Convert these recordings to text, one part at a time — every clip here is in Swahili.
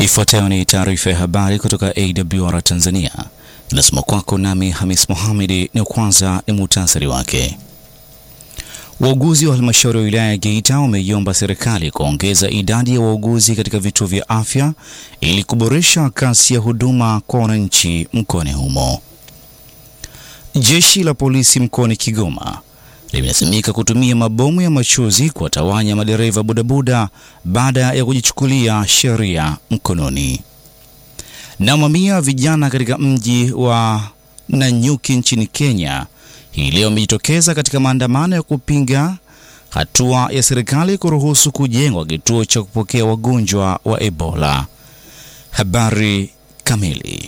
Ifuatayo ni taarifa ya habari kutoka AWR Tanzania, inasoma kwako nami Hamis Mohamedi. Ni kwanza ni muhtasari wake. Wauguzi wa halmashauri ya wilaya ya Geita wameiomba serikali kuongeza idadi ya wauguzi katika vituo vya afya ili kuboresha kasi ya huduma kwa wananchi mkoani humo. Jeshi la polisi mkoani Kigoma limelazimika kutumia mabomu ya machozi kuwatawanya madereva bodaboda baada ya kujichukulia sheria mkononi. Na mamia vijana katika mji wa Nanyuki nchini Kenya hii leo wamejitokeza katika maandamano ya kupinga hatua ya serikali kuruhusu kujengwa kituo cha kupokea wagonjwa wa Ebola. Habari kamili.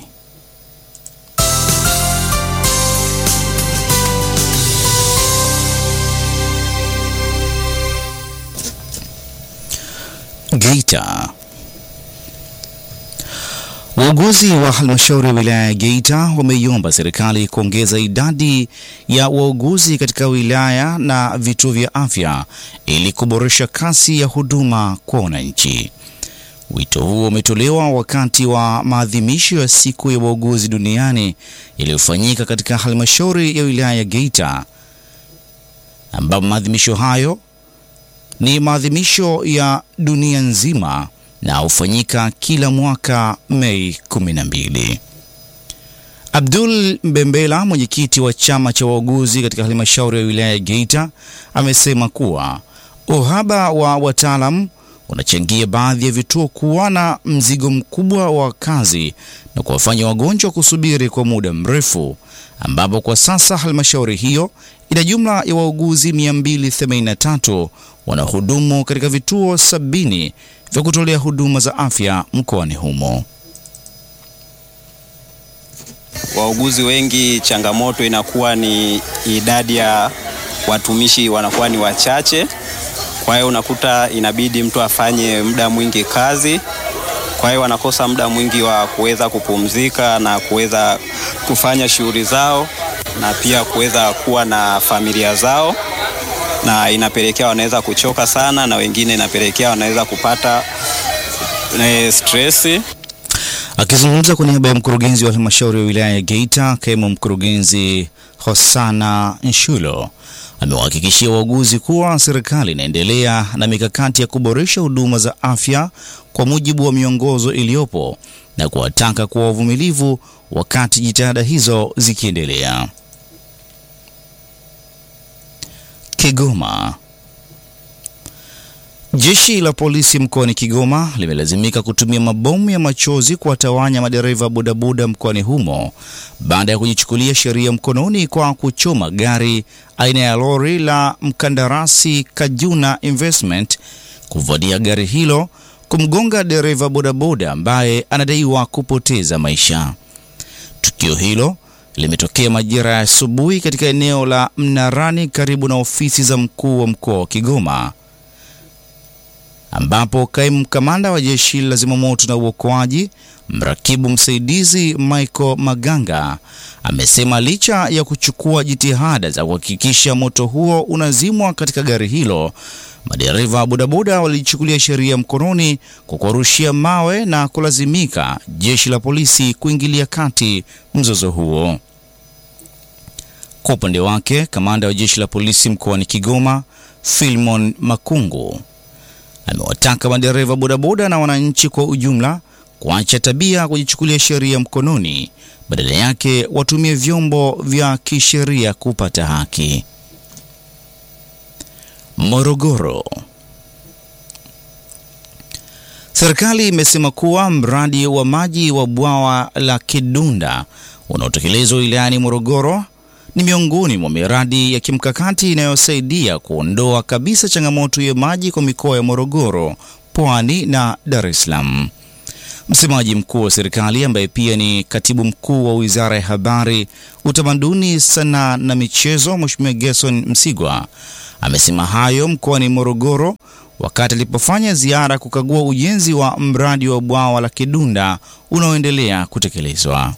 Geita. Wauguzi wa halmashauri ya wilaya ya Geita wameiomba serikali kuongeza idadi ya wauguzi katika wilaya na vituo vya afya ili kuboresha kasi ya huduma kwa wananchi. Wito huo umetolewa wakati wa maadhimisho ya siku ya wauguzi duniani yaliyofanyika katika halmashauri ya wilaya ya Geita, ambapo maadhimisho hayo ni maadhimisho ya dunia nzima na hufanyika kila mwaka Mei 12. Abdul Mbembela, mwenyekiti wa chama cha wauguzi katika halmashauri ya wilaya ya Geita, amesema kuwa uhaba wa wataalam unachangia baadhi ya vituo kuwa na mzigo mkubwa wa kazi na kuwafanya wagonjwa kusubiri kwa muda mrefu, ambapo kwa sasa halmashauri hiyo ina jumla ya wauguzi 283 wanahudumu katika vituo sabini vya kutolea huduma za afya mkoani humo. Wauguzi wengi, changamoto inakuwa ni idadi ya watumishi wanakuwa ni wachache, kwa hiyo unakuta inabidi mtu afanye muda mwingi kazi, kwa hiyo wanakosa muda mwingi wa kuweza kupumzika na kuweza kufanya shughuli zao na pia kuweza kuwa na familia zao na inapelekea wanaweza kuchoka sana, na wengine inapelekea wanaweza kupata e, stress. Akizungumza kwa niaba ya mkurugenzi wa halmashauri ya wilaya ya Geita, kaimu mkurugenzi Hosana Nshulo amewahakikishia wauguzi kuwa serikali inaendelea na mikakati ya kuboresha huduma za afya kwa mujibu wa miongozo iliyopo na kuwataka kuwa wavumilivu wakati jitihada hizo zikiendelea. Kigoma. Jeshi la polisi mkoani Kigoma limelazimika kutumia mabomu ya machozi kuwatawanya madereva bodaboda mkoani humo baada ya kujichukulia sheria mkononi kwa kuchoma gari aina ya lori la mkandarasi Kajuna Investment, kuvadia gari hilo kumgonga dereva bodaboda ambaye anadaiwa kupoteza maisha. Tukio hilo limetokea majira ya asubuhi katika eneo la Mnarani karibu na ofisi za mkuu wa mkoa wa Kigoma, ambapo kaimu kamanda wa jeshi la zimamoto na uokoaji mrakibu msaidizi Michael Maganga amesema licha ya kuchukua jitihada za kuhakikisha moto huo unazimwa katika gari hilo, madereva bodaboda walichukulia sheria mkononi kwa kuwarushia mawe na kulazimika jeshi la polisi kuingilia kati mzozo huo. Kwa upande wake, kamanda wa jeshi la polisi mkoani Kigoma Filmon Makungu amewataka madereva bodaboda na wananchi kwa ujumla kuacha tabia kujichukulia sheria mkononi, badala yake watumie vyombo vya kisheria kupata haki. Morogoro. Serikali imesema kuwa mradi wa maji wa bwawa la Kidunda unaotekelezwa wilayani Morogoro ni miongoni mwa miradi ya kimkakati inayosaidia kuondoa kabisa changamoto ya maji kwa mikoa ya Morogoro, Pwani na Dar es Salaam. Msemaji mkuu wa serikali ambaye pia ni katibu mkuu wa Wizara ya Habari, Utamaduni, Sanaa na Michezo, Mheshimiwa Gerson Msigwa amesema hayo mkoani Morogoro wakati alipofanya ziara kukagua ujenzi wa mradi wa bwawa la Kidunda unaoendelea kutekelezwa.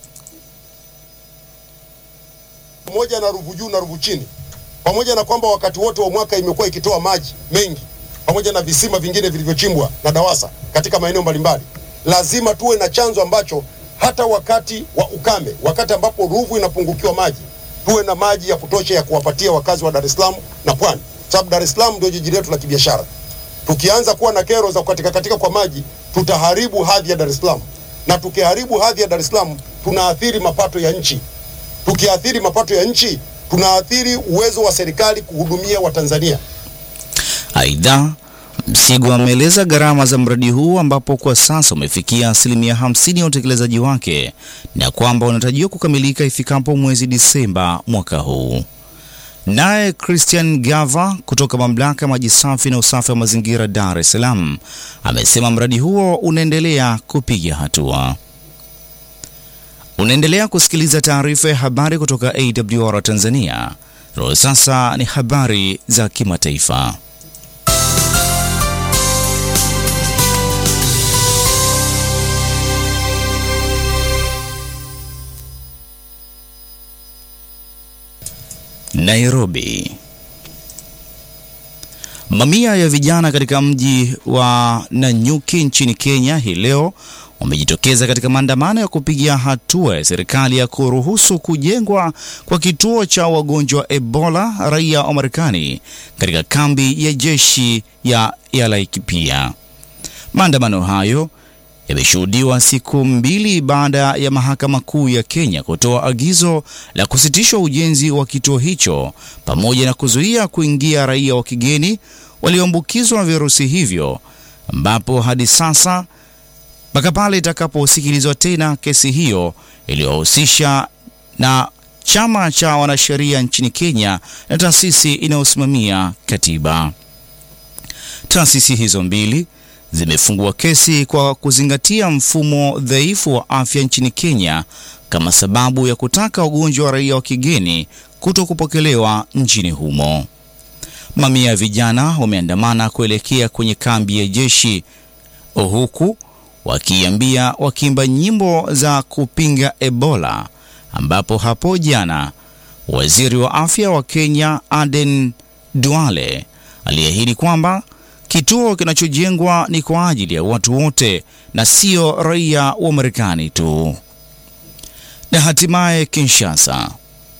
pamoja na Ruvu juu na Ruvu chini, pamoja na kwamba wakati wote wa mwaka imekuwa ikitoa maji mengi pamoja na visima vingine vilivyochimbwa na DAWASA katika maeneo mbalimbali, lazima tuwe na chanzo ambacho hata wakati wa ukame, wakati ambapo Ruvu inapungukiwa maji, tuwe na maji ya kutosha ya kuwapatia wakazi wa Dar es Salaam na Pwani, sababu Dar es Salaam ndio jiji letu la kibiashara. Tukianza kuwa na kero za kukatika katika kwa maji, tutaharibu hadhi ya Dar es Salaam, na tukiharibu hadhi ya Dar es Salaam tunaathiri mapato ya nchi. Tukiathiri mapato ya nchi, tunaathiri uwezo wa serikali kuhudumia Watanzania. Aidha, Msigwa ameeleza gharama za mradi huu ambapo kwa sasa umefikia asilimia 50 ya utekelezaji wake na kwamba unatarajiwa kukamilika ifikapo mwezi Disemba mwaka huu. Naye Christian Gava kutoka mamlaka ya maji safi na usafi wa mazingira Dar es Salaam amesema mradi huo unaendelea kupiga hatua. Unaendelea kusikiliza taarifa ya habari kutoka AWR Tanzania. Roho sasa ni habari za kimataifa. Nairobi. Mamia ya vijana katika mji wa Nanyuki nchini Kenya hii leo wamejitokeza katika maandamano ya kupigia hatua ya serikali ya kuruhusu kujengwa kwa kituo cha wagonjwa wa Ebola raia wa Marekani katika kambi ya jeshi ya, ya Laikipia. Maandamano hayo yameshuhudiwa siku mbili baada ya mahakama kuu ya Kenya kutoa agizo la kusitishwa ujenzi wa kituo hicho pamoja na kuzuia kuingia raia wa kigeni walioambukizwa virusi hivyo, ambapo hadi sasa mpaka pale itakaposikilizwa tena kesi hiyo iliyohusisha na chama cha wanasheria nchini Kenya na taasisi inayosimamia katiba. Taasisi hizo mbili zimefungua kesi kwa kuzingatia mfumo dhaifu wa afya nchini Kenya kama sababu ya kutaka wagonjwa wa raia wa kigeni kuto kupokelewa nchini humo. Mamia ya vijana wameandamana kuelekea kwenye kambi ya jeshi huku wakiambia wakiimba nyimbo za kupinga Ebola, ambapo hapo jana waziri wa afya wa Kenya Aden Duale aliahidi kwamba kituo kinachojengwa ni kwa ajili ya watu wote na sio raia wa Marekani tu. Na hatimaye Kinshasa,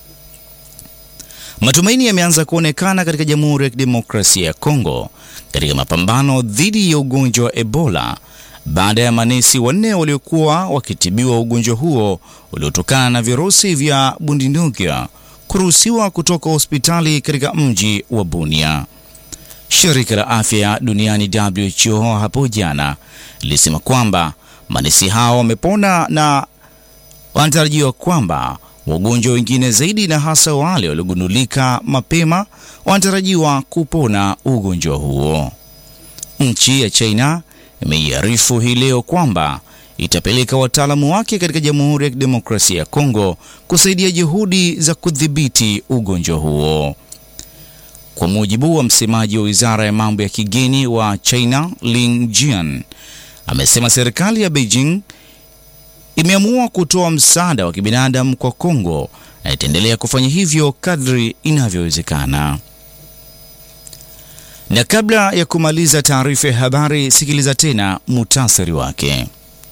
matumaini yameanza kuonekana katika Jamhuri ya Kidemokrasia ya Kongo katika mapambano dhidi ya ugonjwa wa Ebola baada ya manesi wanne waliokuwa wakitibiwa ugonjwa huo uliotokana na virusi vya Bundibugyo kuruhusiwa kutoka hospitali katika mji wa Bunia. Shirika la Afya Duniani WHO hapo jana lilisema kwamba manesi hao wamepona na wanatarajiwa kwamba wagonjwa wengine zaidi na hasa wale waliogundulika mapema wanatarajiwa kupona ugonjwa huo. Nchi ya China imeiarifu hii leo kwamba itapeleka wataalamu wake katika Jamhuri ya Kidemokrasia ya Kongo kusaidia juhudi za kudhibiti ugonjwa huo. Kwa mujibu wa msemaji wa wizara ya mambo ya kigeni wa China, Lin Jian, amesema serikali ya Beijing imeamua kutoa msaada wa kibinadamu kwa Kongo na itaendelea kufanya hivyo kadri inavyowezekana. Na kabla ya kumaliza taarifa ya habari, sikiliza tena muhtasari wake.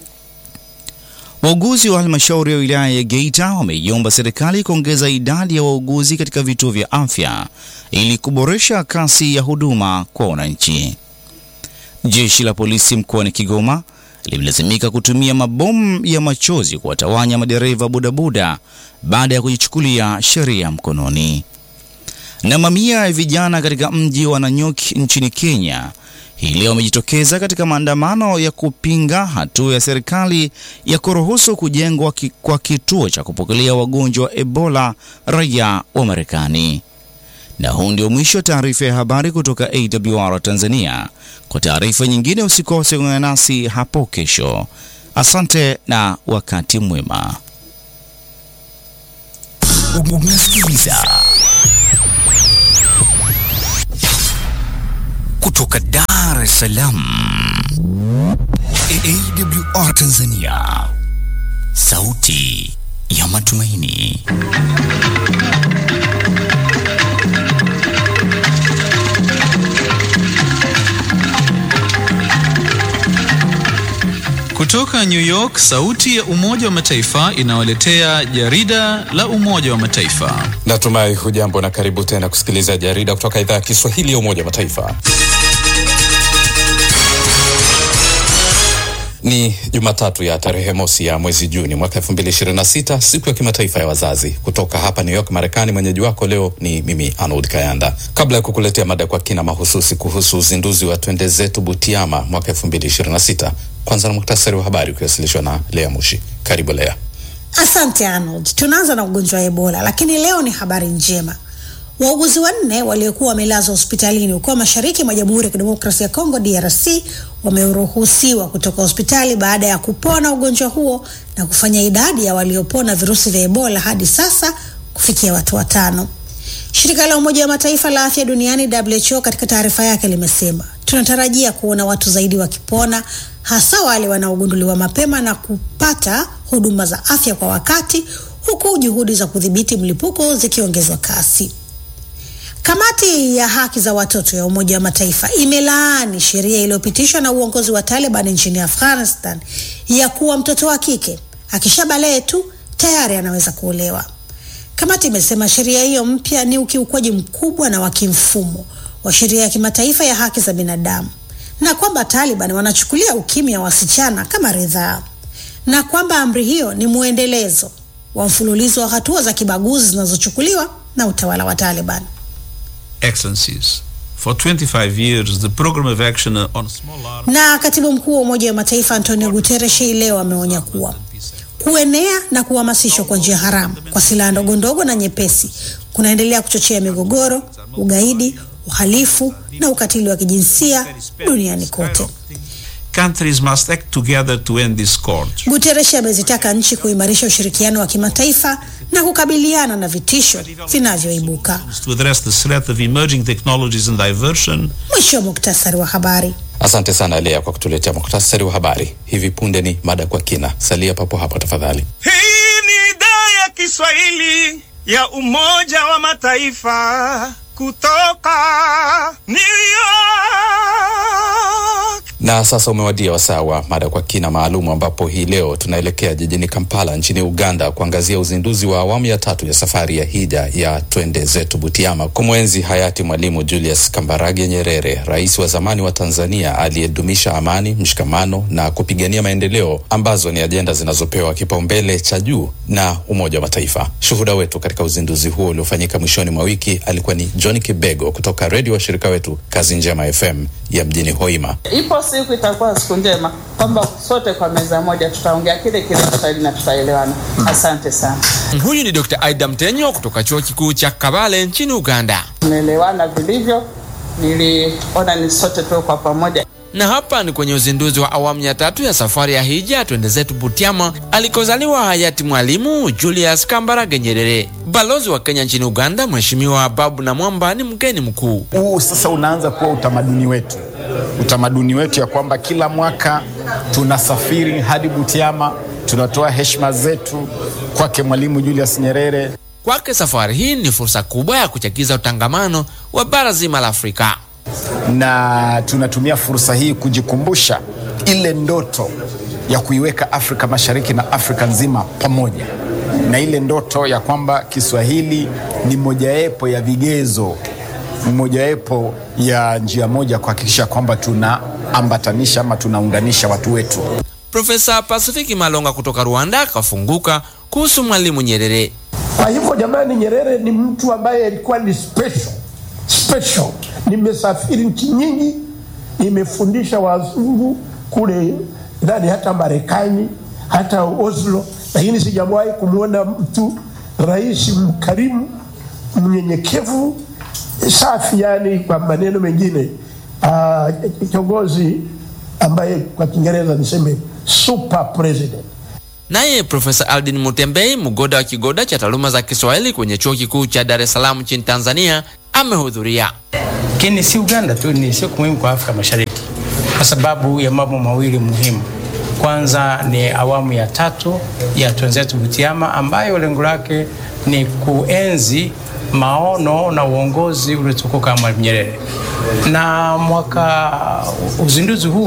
Wauguzi wa halmashauri ya wilaya ya Geita wameiomba serikali kuongeza idadi ya wauguzi katika vituo vya afya ili kuboresha kasi ya huduma kwa wananchi. Jeshi la polisi mkoani Kigoma limelazimika kutumia mabomu ya machozi kuwatawanya madereva bodaboda baada ya kujichukulia sheria mkononi. Na mamia ya vijana katika mji wa Nanyuki nchini Kenya hii leo wamejitokeza katika maandamano ya kupinga hatua ya serikali ya kuruhusu kujengwa ki, kwa kituo cha kupokelea wagonjwa wa Ebola raia wa Marekani. Na huu ndio mwisho wa taarifa ya habari kutoka AWR Tanzania. Kwa taarifa nyingine usikose kuungana nasi hapo kesho. Asante na wakati mwema. Unasikiliza kutoka Dar es Salaam, AWR Tanzania, sauti ya matumaini. Kutoka New York, sauti ya Umoja wa Mataifa inawaletea jarida la Umoja wa Mataifa. Natumai hujambo na karibu tena kusikiliza jarida kutoka idhaa ya Kiswahili ya Umoja wa Mataifa. Ni Jumatatu ya tarehe mosi ya mwezi Juni mwaka 2026, siku ya kimataifa ya wazazi. Kutoka hapa New York, Marekani, mwenyeji wako leo ni mimi Arnold Kayanda. Kabla ya kukuletea mada kwa kina mahususi kuhusu uzinduzi wa Twende Zetu Butiama mwaka 2026, kwanza na muktasari wa habari ukiwasilishwa na Lea Mushi. Karibu Lea. Asante Arnold. Tunaanza na ugonjwa wa Ebola, lakini leo ni habari njema. Wauguzi wanne waliokuwa wamelazwa hospitalini huko mashariki mwa Jamhuri ya Kidemokrasia ya Kongo DRC wameruhusiwa kutoka hospitali baada ya kupona ugonjwa huo na kufanya idadi ya waliopona virusi vya Ebola hadi sasa kufikia watu watano. Shirika la Umoja wa Mataifa la Afya Duniani WHO katika taarifa yake limesema, tunatarajia kuona watu zaidi wakipona, hasa wale wanaogunduliwa mapema na kupata huduma za afya kwa wakati, huku juhudi za kudhibiti mlipuko zikiongezwa kasi. Kamati ya haki za watoto ya Umoja wa Mataifa imelaani sheria iliyopitishwa na uongozi wa Taliban nchini Afghanistan ya kuwa mtoto wa kike akishabalee tu tayari anaweza kuolewa. Kamati imesema sheria hiyo mpya ni ukiukwaji mkubwa na wa kimfumo wa sheria ya kimataifa ya haki za binadamu na kwamba Taliban wanachukulia ukimya wa wasichana kama ridhaa na kwamba amri hiyo ni mwendelezo wa mfululizo wa hatua za kibaguzi zinazochukuliwa na utawala wa Taliban. Excellencies, for 25 years the program of action on small arms Na katibu mkuu wa Umoja wa Mataifa Antonio Guterres hii leo ameonya kuwa kuenea na kuhamasishwa kwa njia haramu kwa silaha ndogo ndogo na nyepesi kunaendelea kuchochea migogoro, ugaidi, uhalifu na ukatili wa kijinsia duniani kote. countries must act together to end this scourge. Guterres amezitaka nchi kuimarisha ushirikiano wa kimataifa na kukabiliana na vitisho vinavyoibuka. To address the threat of emerging technologies and diversion, Mwisho wa muktasari wa habari. Asante sana Lea kwa kutuletea muktasari wa habari. Hivi punde ni mada kwa kina. Salia papo hapo tafadhali. Hii ni idhaa ya Kiswahili ya Umoja wa Mataifa kutoka New York. Na sasa umewadia wasaa wa mada kwa kina maalum, ambapo hii leo tunaelekea jijini Kampala nchini Uganda kuangazia uzinduzi wa awamu ya tatu ya safari ya hija ya Twende Zetu Butiama kumwenzi hayati Mwalimu Julius Kambarage Nyerere, rais wa zamani wa Tanzania aliyedumisha amani, mshikamano na kupigania maendeleo ambazo ni ajenda zinazopewa kipaumbele cha juu na Umoja wa Mataifa. Shuhuda wetu katika uzinduzi huo uliofanyika mwishoni mwa wiki alikuwa ni John Kibego kutoka redio wa shirika wetu Kazi Njema FM ya mjini Hoima. Ipo siku itakuwa siku njema kwamba sote kwa meza moja tutaongea kile kile Kiswahili na tutaelewana. Asante sana, Huyu ni Dr. Aida Mtenyo kutoka chuo kikuu cha Kabale nchini Uganda. tumeelewana vilivyo. Niliona ni sote tuwe kwa pamoja. Na hapa ni kwenye uzinduzi wa awamu ya tatu ya safari ya hija Twende Zetu Butiama alikozaliwa hayati Mwalimu Julius Kambarage Nyerere. Balozi wa Kenya nchini Uganda, Mheshimiwa Babu Namwamba ni mgeni mkuu. huu sasa unaanza kuwa utamaduni wetu, utamaduni wetu ya kwamba kila mwaka tunasafiri hadi Butiama, tunatoa heshima zetu kwake Mwalimu Julius Nyerere. Kwake safari hii ni fursa kubwa ya kuchagiza utangamano wa bara zima la Afrika. na tunatumia fursa hii kujikumbusha ile ndoto ya kuiweka Afrika Mashariki na Afrika nzima pamoja, na ile ndoto ya kwamba Kiswahili ni mojawapo ya vigezo, mojawapo ya njia moja kuhakikisha kwamba tunaambatanisha ama tunaunganisha watu wetu. Profesa Pasifiki Malonga kutoka Rwanda akafunguka kuhusu Mwalimu Nyerere. Kwa hivyo jamani, Nyerere ni mtu ambaye alikuwa ni special special. Nimesafiri nchi nyingi, nimefundisha wazungu kule ndani, hata Marekani, hata Oslo, lakini sijawahi kumwona mtu rais mkarimu, mnyenyekevu, safi, yani kwa maneno mengine uh, kiongozi ambaye kwa Kiingereza niseme super president. Naye Profesa Aldin Mutembei, mgoda wa kigoda cha taaluma za Kiswahili kwenye chuo kikuu cha Dar es Salaam nchini Tanzania, amehudhuria. Lakini si Uganda tu, ni siku muhimu kwa Afrika Mashariki kwa sababu ya mambo mawili muhimu. Kwanza ni awamu ya tatu ya Twenzetu Butiama ambayo lengo lake ni kuenzi maono na uongozi uliotukuka Mwalimu Nyerere, na mwaka uzinduzi huu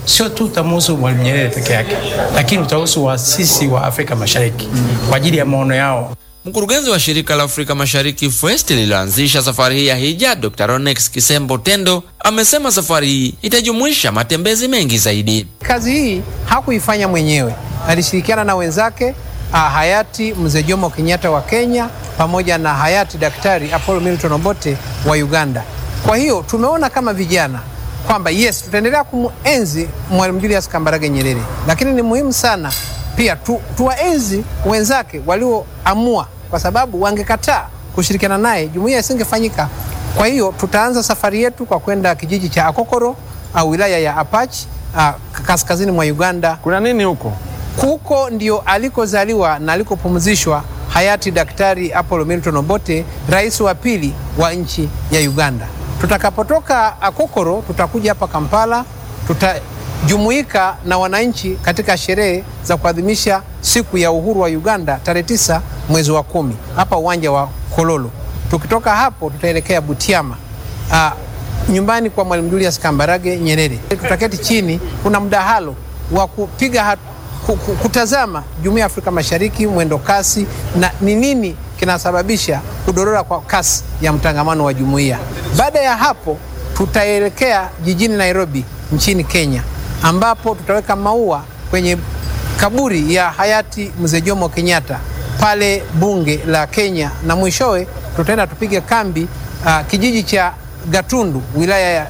sio tu utamuhusu Mwalimu Nyerere peke yake, lakini utahusu waasisi wa Afrika Mashariki kwa ajili ya maono yao. Mkurugenzi wa shirika la Afrika Mashariki FUEST lililoanzisha safari hii ya hija, Dr. Ronex Kisembo Tendo amesema safari hii itajumuisha matembezi mengi zaidi. Kazi hii hakuifanya mwenyewe, alishirikiana na wenzake ah, hayati Mzee Jomo Kenyatta wa Kenya pamoja na hayati Daktari Apollo Milton Obote wa Uganda. Kwa hiyo tumeona kama vijana kwamba yes, tutaendelea kumuenzi Mwalimu Julius Kambarage Nyerere, lakini ni muhimu sana pia tu, tuwaenzi wenzake walioamua, kwa sababu wangekataa kushirikiana naye jumuiya isingefanyika. Kwa hiyo tutaanza safari yetu kwa kwenda kijiji cha Akokoro au wilaya ya Apache ah, kaskazini mwa Uganda. Kuna nini huko? Huko ndio alikozaliwa na alikopumzishwa hayati Daktari Apollo Milton Obote, rais wa pili wa nchi ya Uganda. Tutakapotoka Akokoro tutakuja hapa Kampala, tutajumuika na wananchi katika sherehe za kuadhimisha siku ya uhuru wa Uganda tarehe tisa mwezi wa kumi hapa uwanja wa Kololo. Tukitoka hapo tutaelekea Butiama, ah, nyumbani kwa Mwalimu Julius Kambarage Nyerere. Tutaketi chini, kuna mdahalo wa kupiga hat, ku- ku- kutazama Jumuiya ya Afrika Mashariki mwendo kasi na ni nini kinasababisha kudorora kwa kasi ya mtangamano wa jumuiya. Baada ya hapo tutaelekea jijini Nairobi nchini Kenya ambapo tutaweka maua kwenye kaburi ya hayati Mzee Jomo Kenyatta pale bunge la Kenya, na mwishowe tutaenda tupige kambi uh, kijiji cha Gatundu wilaya ya,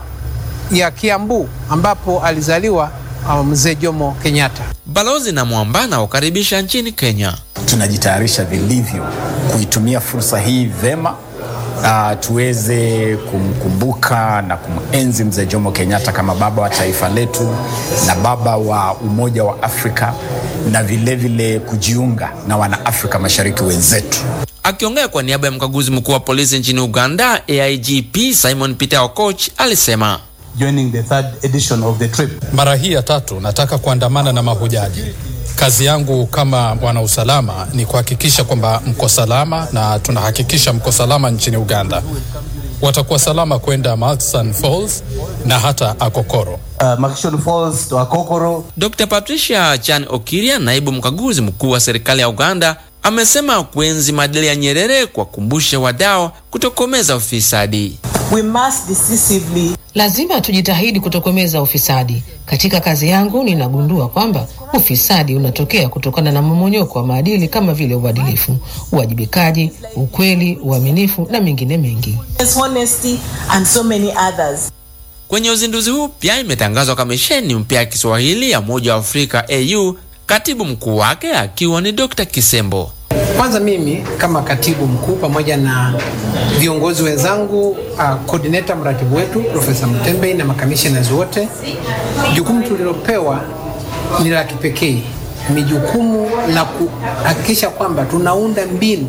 uh, ya Kiambu ambapo alizaliwa uh, Mzee Jomo Kenyatta. Balozi na Mwamba anaokaribisha nchini Kenya. tunajitayarisha vilivyo kuitumia fursa hii vema uh, tuweze kumkumbuka na kumenzi mzee Jomo Kenyatta kama baba wa taifa letu na baba wa umoja wa Afrika na vilevile vile kujiunga na wanaafrika mashariki wenzetu. Akiongea kwa niaba ya mkaguzi mkuu wa polisi nchini Uganda, AIGP Simon Peter Okoch alisema joining the third edition of the trip. Mara hii ya tatu nataka kuandamana na mahujaji. Kazi yangu kama bwana usalama ni kuhakikisha kwamba mko salama, na tunahakikisha mko salama nchini Uganda. Watakuwa salama kwenda Murchison Falls na hata Akokoro. Uh, Murchison Falls to Akokoro. Dr. Patricia Chan Okiria, naibu mkaguzi mkuu wa serikali ya Uganda, amesema kuenzi maadili ya Nyerere kuwakumbusha wadau kutokomeza ufisadi. We must decisively Lazima tujitahidi kutokomeza ufisadi. Katika kazi yangu ninagundua kwamba ufisadi unatokea kutokana na mmomonyoko wa maadili kama vile uadilifu, uwajibikaji, ukweli, uaminifu na mengine mengi. honesty and so many others. Kwenye uzinduzi huu pia imetangazwa kamisheni mpya ya Kiswahili ya Umoja wa Afrika AU, katibu mkuu wake akiwa ni Dr. Kisembo. Kwanza mimi kama katibu mkuu pamoja na viongozi wenzangu, uh, coordinator mratibu wetu Profesa Mtembei na makamishnas wote, jukumu tulilopewa ni la kipekee. Ni jukumu la kuhakikisha kwamba tunaunda mbinu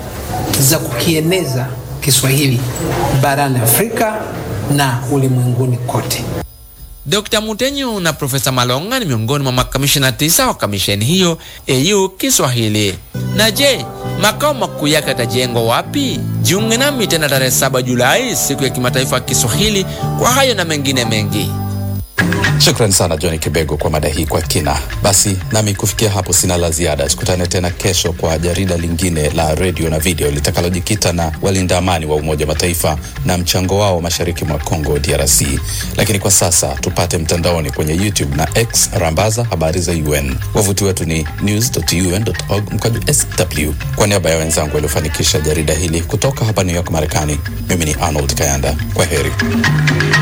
za kukieneza Kiswahili barani Afrika na ulimwenguni kote. Dr. Mutenyu na Profesa Malonga ni miongoni mwa makamishina tisa wa kamisheni hiyo AU Kiswahili. Na je, makao makuu yake yatajengwa wapi? Jiunge nami tena tarehe 7 Julai, siku ya kimataifa ya Kiswahili, kwa hayo na mengine mengi. Shukran sana John Kibego kwa mada hii kwa kina. Basi nami kufikia hapo sina la ziada. Tukutane tena kesho kwa jarida lingine la redio na video litakalojikita na walinda amani wa Umoja wa Mataifa na mchango wao mashariki mwa Congo DRC. Lakini kwa sasa tupate mtandaoni kwenye YouTube na X, rambaza habari za UN. Wavuti wetu ni news.un.org mkwaju sw. Kwa niaba ya wenzangu waliofanikisha jarida hili kutoka hapa New York, Marekani, mimi ni Arnold Kayanda. Kwa heri.